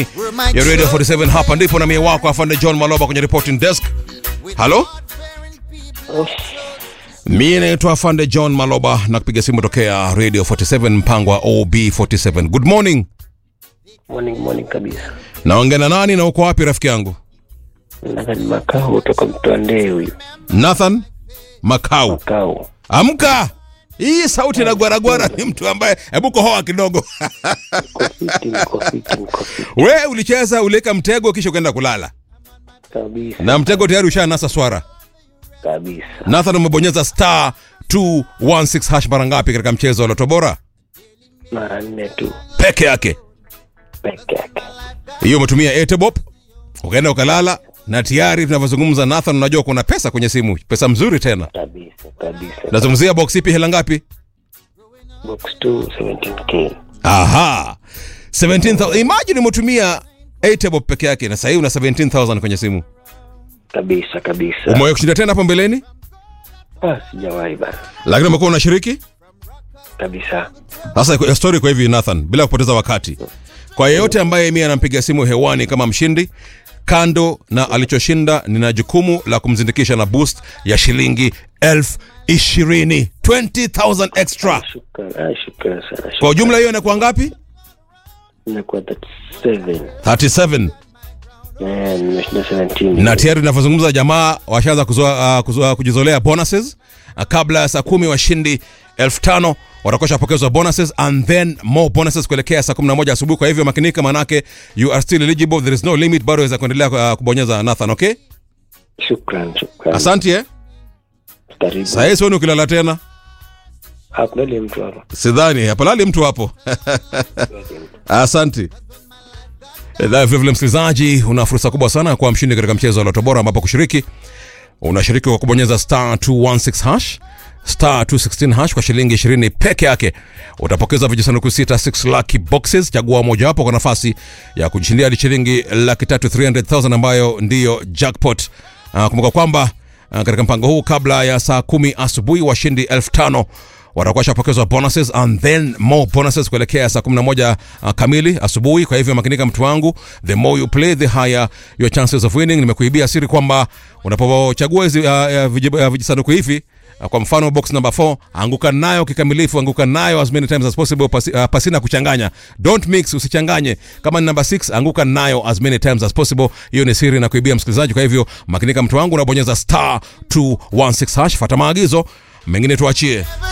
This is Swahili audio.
ya Radio 47 hapa ndipo na mie wako afande John Maloba kwenye reporting desk. Halo? Mie naitwa afande John Maloba na kupiga simu tokea Radio 47 mpango wa OB47. Good morning. Morning, morning kabisa. Naongea na nani na uko wapi rafiki yangu? Nathan Makao kutoka Mtwandee huyu. Nathan Makau. Makao. Amka. Hii sauti na gwaragwara ni mtu ambaye hebu kohoa kidogo. Niko fiti, niko fiti, niko fiti We ulicheza uliweka mtego kisha ukaenda kulala. kabisa. Na mtego tayari ushanasa swara. Kabisa. Nathan umebonyeza star 216 hash mara ngapi katika mchezo wa Loto Bora? Mara nne tu Peke yake. peke yake. Hiyo umetumia Etebop. Ukaenda ukalala na tayari tunavyozungumza Nathan unajua kuna pesa kwenye simu. Pesa mzuri tena. Kabisa, kabisa. Nazungumzia box ipi hela ngapi? Box 2 17k. Aha. 17,000. Imagine umetumia Etebop peke yake na sasa hivi una 17,000 kwenye simu. Kabisa, kabisa. Umewahi kushinda tena hapo mbeleni? Ah, sijawahi bana. Lakini umekuwa unashiriki? Kabisa. Sasa iko- story kwa hivi Nathan, bila kupoteza wakati, kwa yeyote ambaye mimi anampiga simu hewani kama mshindi, kando na alichoshinda, nina jukumu la kumzindikisha na boost ya shilingi elfu ishirini 20,000 extra. Shukran, ah, shukran sana. Kwa ujumla hiyo inakuwa ngapi? Inakuwa 37. 37 Eh, nimeshinda 17. na tayari tunavyozungumza jamaa washaanza kuzoa, uh, kuzoa, kujizolea bonuses uh, kabla ya saa kumi washindi elfu tano watakuwa shapokezwa bonuses and then more bonuses kuelekea saa 11 asubuhi kwa hivyo makinika manake you are still eligible there is no limit bado waweza kuendelea uh, kubonyeza Nathan okay Shukran, shukran. asante eh Karibu. saa hii sioni ukilala tena Hakuna ile mtu hapa. sidhani hapalali mtu hapo asante Eh, vilevile msikilizaji una fursa kubwa sana kuwa mshindi katika mchezo wa Loto Bora ambapo kushiriki unashiriki kwa kubonyeza star 216 hash star 216 hash kwa shilingi 20 peke yake utapokeza vijisanduku sita 6 lucky boxes chagua mojawapo kwa nafasi ya kujishindia hadi shilingi laki tatu 300000 ambayo ndiyo jackpot uh, kumbuka kwamba uh, katika mpango huu kabla ya saa kumi asubuhi washindi elfu tano watakuwa washapokezwa bonuses and then more bonuses kuelekea saa 11 uh, kamili asubuhi kwa hivyo makinika mtu wangu the more you play the higher your chances of winning nimekuibia siri kwamba unapochagua hizi uh, uh, viji- uh, vijisanduku hivi uh, kwa mfano box number 4 anguka nayo kikamilifu anguka nayo as many times as possible pasi, uh, pasina kuchanganya don't mix usichanganye kama ni number 6 anguka nayo as many times as possible hiyo ni siri na kuibia msikilizaji kwa hivyo makinika mtu wangu unabonyeza star 216 hash fata maagizo mengine tuachie